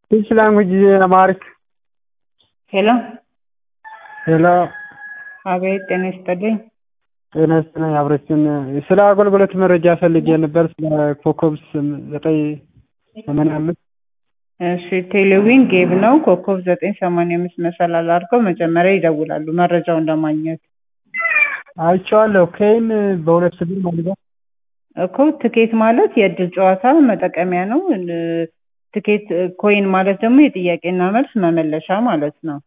Which language is Amharic? ሄሎ ሄሎ አቤት ጤና ይስጥልኝ። ጤና ይስጥልኝ አብረችን ስለ አገልግሎት መረጃ ፈልጌ ነበር ስለ ኮከብ ስም- ዘጠኝ ሰማንያ አምስት እሺ ቴሌዊን ጌብ ነው። ኮከብ ዘጠኝ ሰማንያ አምስት መሰላል አድርገው መጀመሪያ ይደውላሉ መረጃውን ለማግኘት አይቼዋለሁ። ከይን በሁለት ብር ማለት እኮ ትኬት ማለት የእድል ጨዋታ መጠቀሚያ ነው። እ- ትኬት ኮይን ማለት ደግሞ የጥያቄና መልስ መመለሻ ማለት ነው።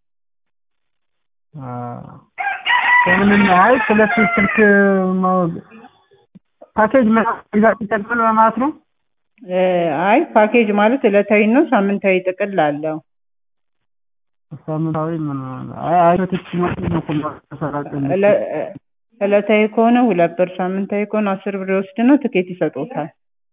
ከምንም አይ ሁለት ስልክ ማ- ፓኬጅ መግዛት ይጠቅማል በማለት ነው። እ፣ አይ ፓኬጅ ማለት ዕለታዊ ነው፣ ሳምንታዊ ጥቅል አለው። ሳምንታዊ ምን አይ አይቶች ማለት ነው እኮ ማሰራጨት ነው። ዕለ- ዕለታዊ ከሆነ ሁለት ብር፣ ሳምንታዊ ከሆነ አስር ብር ይወስድና ትኬት ይሰጡታል።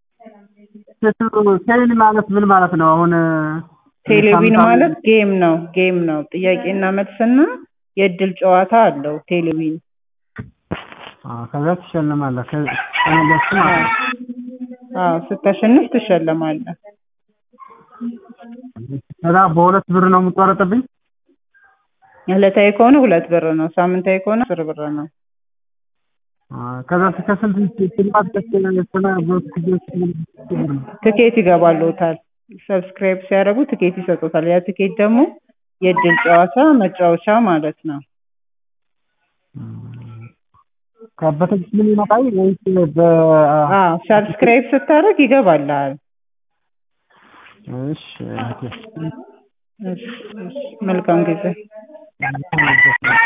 ቴሌ ማለት ምን ማለት ነው? አሁን ቴሌቪዥን ሳምንታዊ- ማለት ጌም ነው። ጌም ነው። ጥያቄና መልስና የእድል ጨዋታ አለው ቴሌቪዥን። አዎ፣ ከዛ ትሸልማለህ። ከ- ከመለስክ ማለት ነው። አዎ ስታሸንፍ ትሸለማለህ። ከዛ በሁለት ብር ነው የምትቆረጥብኝ? ዕለታዊ ከሆነ ሁለት ብር ነው። ሳምንታዊ ከሆነ አስር ብር ነው። አዎ፣ ከዛ ከስንት ሽልማት ደስ ስለ በስኩት ብር ነው? ትኬት ይገባልዎታል። ሰብስክራይብ ሲያደርጉ ትኬት ይሰጡታል። ያ ትኬት ደግሞ የእድል ጨዋታ መጫወቻ ማለት ነው። ከበተች ምን ይመጣል ወይስ በ አዎ ሰብስክራይብ ስታደርግ ይገባልሃል። እሺ ኦኬ እሺ፣ እሺ። መልካም ጊዜ። መልካም